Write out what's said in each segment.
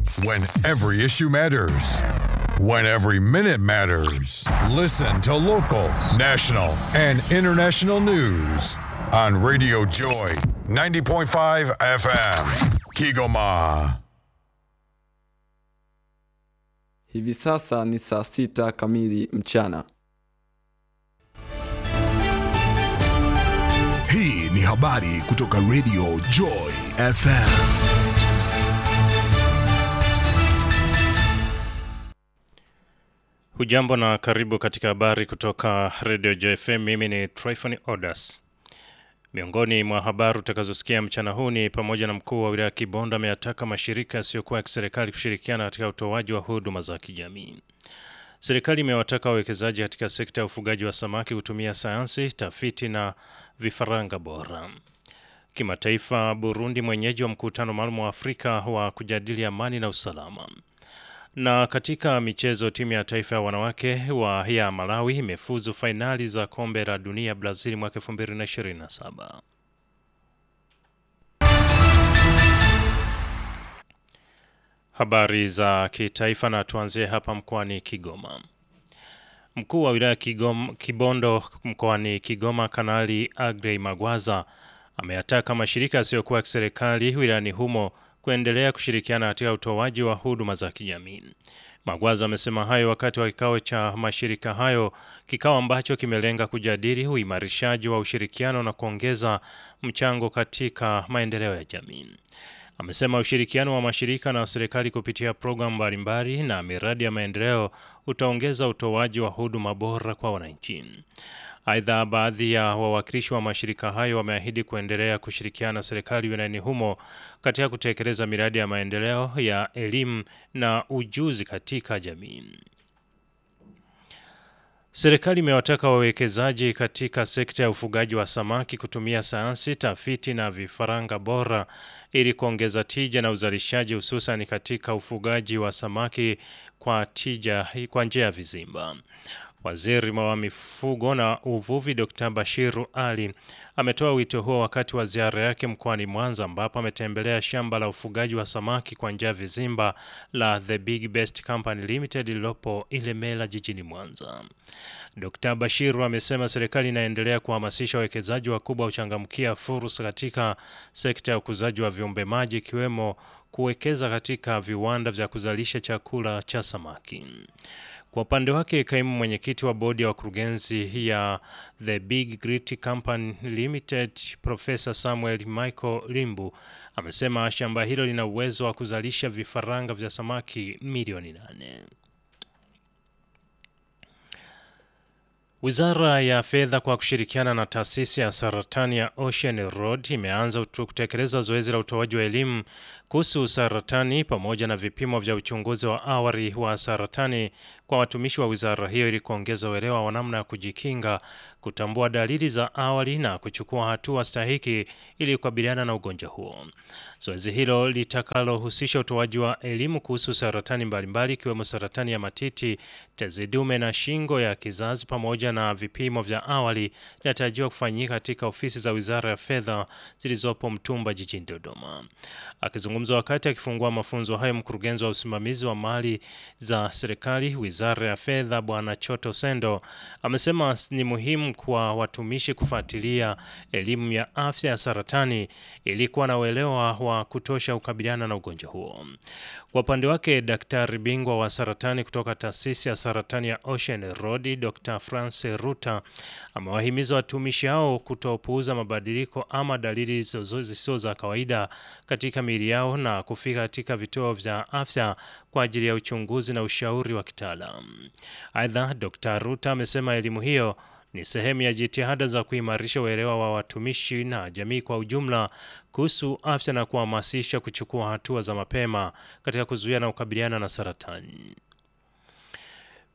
When every issue matters. When every minute matters. Listen to local, national, and international news on Radio Joy 90.5 FM. Kigoma. Hivi sasa ni saa sita kamili mchana. Hii ni habari kutoka Radio Joy FM. Hujambo na karibu katika habari kutoka Radio JFM. Mimi ni Tryphon Odas. Miongoni mwa habari utakazosikia mchana huu ni pamoja na mkuu wa wilaya ya Kibondo ameyataka mashirika yasiyokuwa ya kiserikali kushirikiana katika utoaji wa huduma za kijamii. Serikali imewataka wawekezaji katika sekta ya ufugaji wa samaki kutumia sayansi, tafiti na vifaranga bora. Kimataifa, Burundi mwenyeji wa mkutano maalum wa Afrika wa kujadili amani na usalama. Na katika michezo, timu ya taifa ya wanawake wa ya Malawi imefuzu fainali za kombe la dunia Brazil mwaka 2027. Habari za kitaifa na tuanzie hapa mkoani Kigoma. Mkuu wa wilaya Kigoma, Kibondo mkoani Kigoma, Kanali Agrey Magwaza ameyataka mashirika yasiyokuwa ya kiserikali wilayani humo kuendelea kushirikiana katika utoaji wa huduma za kijamii. Magwaza amesema hayo wakati wa kikao cha mashirika hayo, kikao ambacho kimelenga kujadili uimarishaji wa ushirikiano na kuongeza mchango katika maendeleo ya jamii. Amesema ushirikiano wa mashirika na serikali kupitia programu mbalimbali na miradi ya maendeleo utaongeza utoaji wa huduma bora kwa wananchi. Aidha, baadhi ya wawakilishi wa mashirika hayo wameahidi kuendelea kushirikiana na serikali wilayani humo katika kutekeleza miradi ya maendeleo ya elimu na ujuzi katika jamii. Serikali imewataka wawekezaji katika sekta ya ufugaji wa samaki kutumia sayansi, tafiti na vifaranga bora ili kuongeza tija na uzalishaji hususan katika ufugaji wa samaki kwa tija kwa njia ya vizimba. Waziri wa mifugo na uvuvi Dr. Bashiru Ali ametoa wito huo wakati wa ziara yake mkoani Mwanza ambapo ametembelea shamba la ufugaji wa samaki kwa njia ya vizimba la The Big Best Company Limited lililopo Ilemela jijini Mwanza. Dr. Bashiru amesema serikali inaendelea kuhamasisha wawekezaji wakubwa uchangamkia fursa katika sekta ya ukuzaji wa viumbe maji ikiwemo kuwekeza katika viwanda vya kuzalisha chakula cha samaki. Kwa upande wake kaimu mwenyekiti wa bodi ya wakurugenzi ya The Big Grit Company Limited Profesa Samuel Michael Limbu amesema shamba hilo lina uwezo wa kuzalisha vifaranga vya samaki milioni nane. Wizara ya Fedha kwa kushirikiana na taasisi ya saratani ya Ocean Road imeanza kutekeleza zoezi la utoaji wa elimu kuhusu saratani pamoja na vipimo vya uchunguzi wa awali wa saratani kwa watumishi wa wizara hiyo ili kuongeza uelewa wa namna ya kujikinga, kutambua dalili za awali na kuchukua hatua stahiki ili kukabiliana na ugonjwa huo. Zoezi hilo litakalohusisha utoaji wa elimu kuhusu saratani mbalimbali ikiwemo saratani ya matiti, tezi dume na shingo ya kizazi pamoja na vipimo vya awali linatarajiwa kufanyika katika ofisi za Wizara ya Fedha zilizopo Mtumba jijini Dodoma. Akizungumza wakati akifungua mafunzo hayo, mkurugenzi wa usimamizi wa mali za serikali Wizara ya Fedha Bwana Choto Sendo amesema ni muhimu kwa watumishi kufuatilia elimu ya afya ya saratani ili kuwa na uelewa wa kutosha kukabiliana na ugonjwa huo. Kwa upande wake, daktari bingwa wa saratani kutoka taasisi ya saratani ya Ocean Road Dr. France Ruta amewahimiza watumishi hao kutopuuza mabadiliko ama dalili zisizo za kawaida katika miili yao na kufika katika vituo vya afya kwa ajili ya uchunguzi na ushauri wa kitaalam. Aidha, Dr. Ruta amesema elimu hiyo ni sehemu ya jitihada za kuimarisha uelewa wa watumishi na jamii kwa ujumla kuhusu afya na kuhamasisha kuchukua hatua za mapema katika kuzuia na kukabiliana na saratani.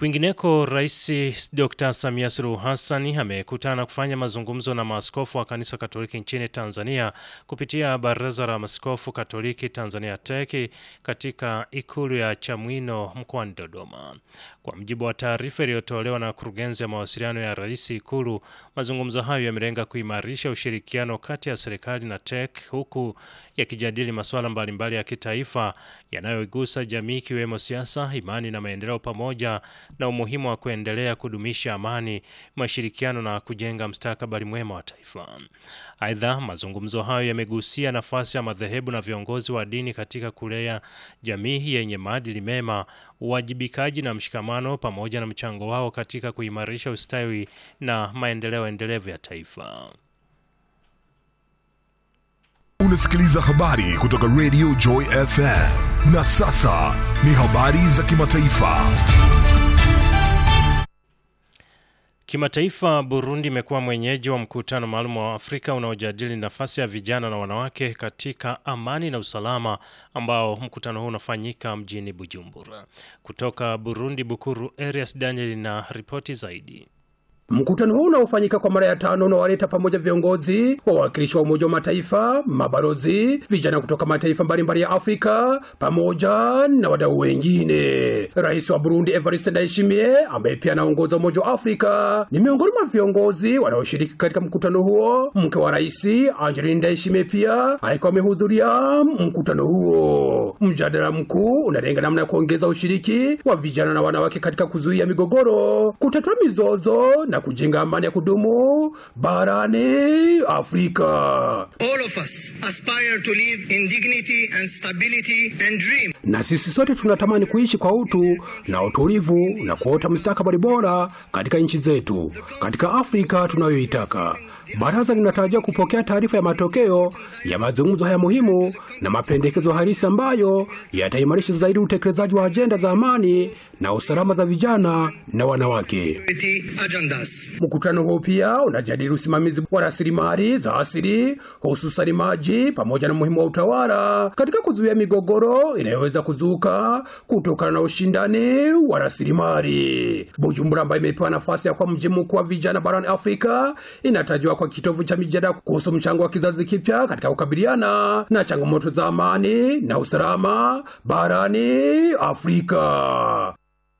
Kwingineko, Rais Dr. Samia Suluhu Hassan amekutana kufanya mazungumzo na maaskofu wa kanisa Katoliki nchini Tanzania kupitia Baraza la Maaskofu Katoliki Tanzania TEC katika ikulu ya Chamwino mkoani Dodoma. Kwa mujibu wa taarifa iliyotolewa na kurugenzi ya mawasiliano ya rais Ikulu, mazungumzo hayo yamelenga kuimarisha ushirikiano kati ya serikali na TEC huku yakijadili masuala mbalimbali ya kitaifa yanayoigusa jamii ikiwemo siasa, imani na maendeleo pamoja na umuhimu wa kuendelea kudumisha amani, mashirikiano na kujenga mstakabali mwema wa taifa. Aidha, mazungumzo hayo yamegusia nafasi ya madhehebu na viongozi wa dini katika kulea jamii yenye maadili mema, uwajibikaji na mshikamano pamoja na mchango wao katika kuimarisha ustawi na maendeleo endelevu ya taifa. Unasikiliza habari kutoka Radio Joy FM. Na sasa ni habari za kimataifa. Kimataifa, Burundi imekuwa mwenyeji wa mkutano maalum wa Afrika unaojadili nafasi ya vijana na wanawake katika amani na usalama, ambao mkutano huu unafanyika mjini Bujumbura. Kutoka Burundi, Bukuru Arias Daniel na ripoti zaidi. Mkutano huu unaofanyika kwa mara ya tano unawaleta pamoja viongozi, wawakilishi wa Umoja wa Mataifa, mabalozi, vijana kutoka mataifa mbalimbali ya Afrika pamoja na wadau wengine. Rais wa Burundi Evariste Ndayishimiye ambaye pia anaongoza Umoja wa Afrika ni miongoni mwa viongozi wanaoshiriki katika mkutano huo. Mke wa rais Angeline Ndayishimiye pia alikuwa amehudhuria mkutano huo. Mjadala mkuu unalenga namna ya kuongeza ushiriki wa vijana na wanawake katika kuzuia migogoro, kutatua mizozo na kujenga amani ya kudumu barani Afrika. All of us aspire to live in dignity and stability and dream. Na sisi sote tunatamani kuishi kwa utu na utulivu na kuota mustakabali bora katika nchi zetu, katika Afrika tunayoitaka. Baraza linatarajia kupokea taarifa ya matokeo ya mazungumzo haya muhimu na mapendekezo halisi ambayo yataimarisha zaidi utekelezaji wa ajenda za amani na usalama za vijana na wanawake. Security agendas. Mkutano huu pia unajadili usimamizi wa rasilimali za asili hususani maji pamoja na umuhimu wa utawala katika kuzuia migogoro inayoweza kuzuka kutokana na ushindani wa rasilimali. Bujumbura, ambayo imepewa nafasi ya kuwa mji mkuu wa vijana barani Afrika, inatarajiwa kwa kitovu cha mijadala kuhusu mchango wa kizazi kipya katika kukabiliana na changamoto za amani na usalama barani Afrika.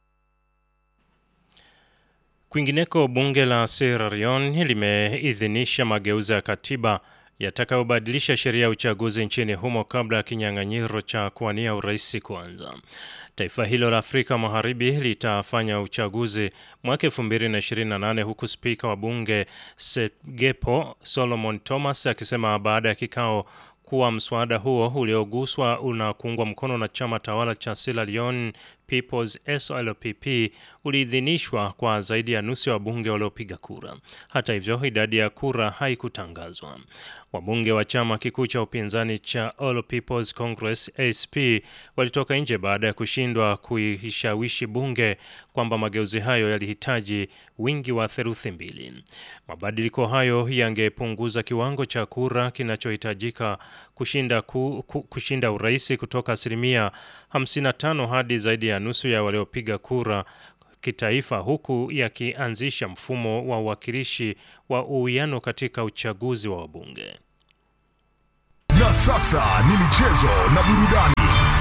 Kwingineko, bunge la Sierra Leone limeidhinisha mageuzi ya katiba yatakayobadilisha sheria ya uchaguzi nchini humo kabla ya kinyang'anyiro cha kuwania urais kuanza. Taifa hilo la Afrika Magharibi litafanya uchaguzi mwaka 2028 huku spika wa bunge Segepo Solomon Thomas akisema baada ya kikao kuwa mswada huo ulioguswa unakuungwa mkono na chama tawala cha Sierra Leone People's SLPP uliidhinishwa kwa zaidi ya nusu ya wabunge waliopiga kura. Hata hivyo, idadi ya kura haikutangazwa. Wabunge wa chama kikuu cha upinzani cha All People's Congress ASP walitoka nje baada ya kushindwa kuishawishi bunge kwamba mageuzi hayo yalihitaji wingi wa theluthi mbili. Mabadiliko hayo yangepunguza kiwango cha kura kinachohitajika kushinda, ku, ku, kushinda urais kutoka asilimia 55 hadi zaidi ya nusu ya waliopiga kura kitaifa huku yakianzisha mfumo wa uwakilishi wa uwiano katika uchaguzi wa wabunge. Na sasa ni michezo na burudani.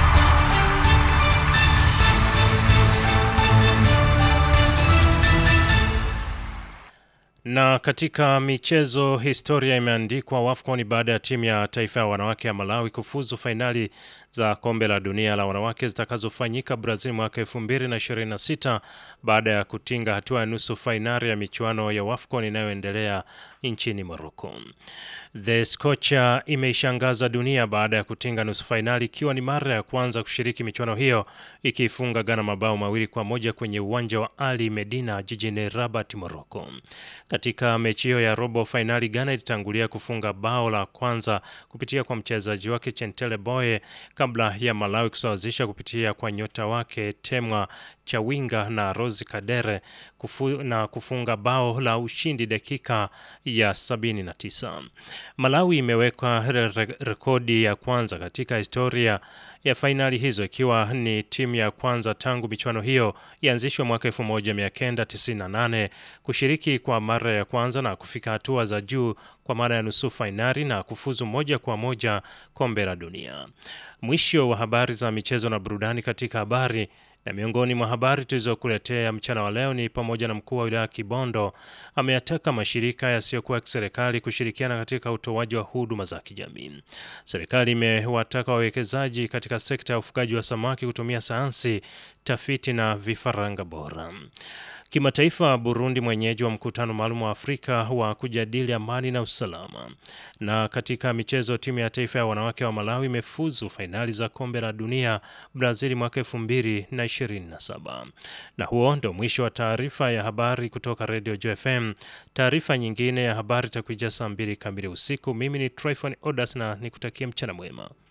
Na katika michezo, historia imeandikwa WAFCON baada ya timu ya taifa ya wanawake ya Malawi kufuzu fainali za kombe la dunia la wanawake zitakazofanyika Brazil mwaka 2026 baada ya kutinga hatua ya nusu fainali ya michuano ya WAFCON inayoendelea nchini Morocco. The Scotia imeishangaza dunia baada ya kutinga nusu fainali ikiwa ni mara ya kwanza kushiriki michuano hiyo ikiifunga Ghana mabao mawili kwa moja kwenye uwanja wa Ali Medina jijini Rabat, Morocco. Katika mechi hiyo ya robo fainali, Ghana ilitangulia kufunga bao la kwanza kupitia kwa mchezaji wake Chentele Boye kabla ya Malawi kusawazisha kupitia kwa nyota wake Temwa Chawinga na Rose Kadere kufu, na kufunga bao la ushindi dakika ya 79. Malawi imeweka re rekodi ya kwanza katika historia ya fainali hizo ikiwa ni timu ya kwanza tangu michuano hiyo ianzishwe mwaka 1998 kushiriki kwa mara ya kwanza na kufika hatua za juu kwa mara ya nusu fainali na kufuzu moja kwa moja kombe la dunia. Mwisho wa habari za michezo na burudani katika habari na miongoni mwa habari tulizokuletea mchana wa leo ni pamoja na mkuu wa wilaya Kibondo ameyataka mashirika yasiyokuwa ya kiserikali kushirikiana katika utoaji wa huduma za kijamii. Serikali imewataka wawekezaji katika sekta ya ufugaji wa samaki kutumia sayansi, tafiti na vifaranga bora. Kimataifa, Burundi mwenyeji wa mkutano maalum wa Afrika wa kujadili amani na usalama. Na katika michezo, timu ya taifa ya wanawake wa Malawi imefuzu fainali za kombe la dunia Brazil mwaka 2027. Na huo ndo mwisho wa taarifa ya habari kutoka Radio JFM. Taarifa nyingine ya habari itakuja saa mbili kamili usiku. Mimi ni Tryphon Odas na nikutakia mchana mwema.